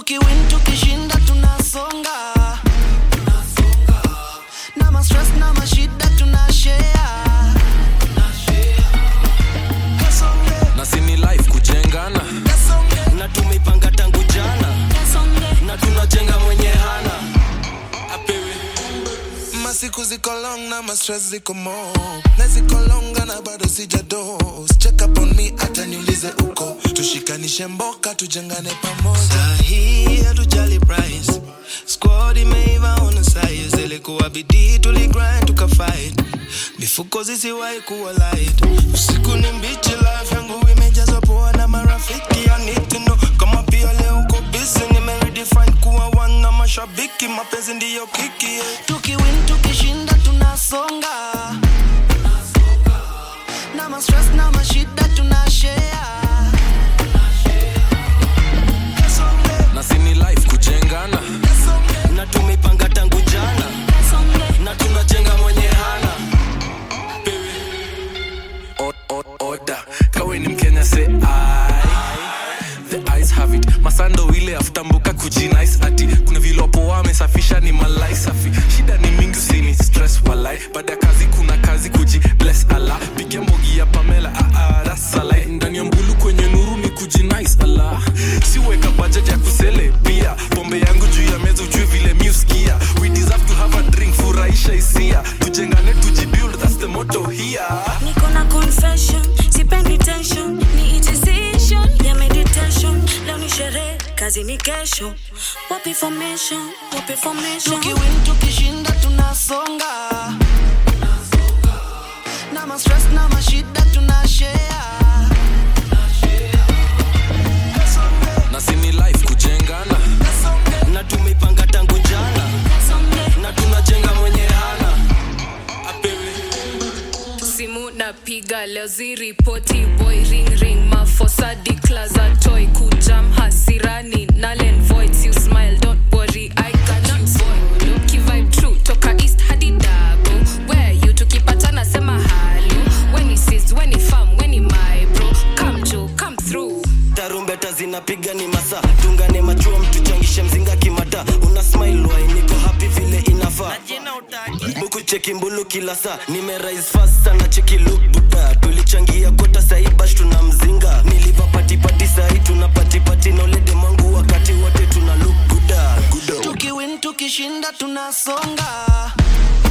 tukiwin tukishinda tunasonga na mastress na mashida tunashare Kasonge, na sini life kujengana kasonge, na tumeipanga tangu jana na tunajenga mwenye hana apewe masiku ziko long na mastress ziko mo na ziko longa na bado sijados check up on me hata niulize uko tushikanishe mboka tujengane pamoja Sahi hatujali price squad imeiva on size ilikuwa bidii tuligrind tukafight mifuko zisiwahi kuwa light usiku ni mbichi life yangu imejazwa poa na marafiki I need to know kama pia leo uko busy nimeredefine kuwa one na mashabiki mapenzi ndiyo kiki yeah. tukiwin tukishinda tunasonga na mastress na mashida tunashare Kasonge, na sini life kujengana kasonge, na tumeipanga tangu jana na tunajenga mwenye hana O- o- oda kawe ni mkenya se the eyes have it masando ile afutambuka kujinice ati kuna vilopo wamesafisha ni malai safi shida ni mingi usini stress walai baada ya kazi kuna kazi kuji bless ala pigia mbogi ya pamela ah, ah, that's a lie. ndani ya mbulu kwenye nuru ni kujinice ala siweka budget ya kusele pia pombe yangu juu ya meza ujue vile miuskia we deserve to have a drink furahisha hisia tujengane tujibuild that's the motto here niko na confession sipendi tension ni decision ya meditation leo ni sherehe kazi ni kesho wapi formation wapi formation tukiwin tukishinda tunasonga na mastress na mashida tunashare Kasonge, na sini life kujengana kasonge, na tumeipanga tangu jana na tunajenga mwenye hana apewe simu napiga leo ziripoti boy ring ring mafosa declaza toy kujam hasirani nalen voids you smile don't worry i cannot spoil you kivibe true toka east hadi dago where you tukipatana sema halo when he sees when he farm when he my bro come jo come through tarumbeta zinapiga ni masa tungane machua mtuchangishe mzinga kimata una smile wai niko happy vile inafaa buku cheki mbulu kila saa nimerise fast sana cheki look buda tulichangia kota sahi bash tuna mzinga niliva patipati sahi tuna patipati nolede mwangu wakati wote tuna look guda guda tukiwin tukishinda tunasonga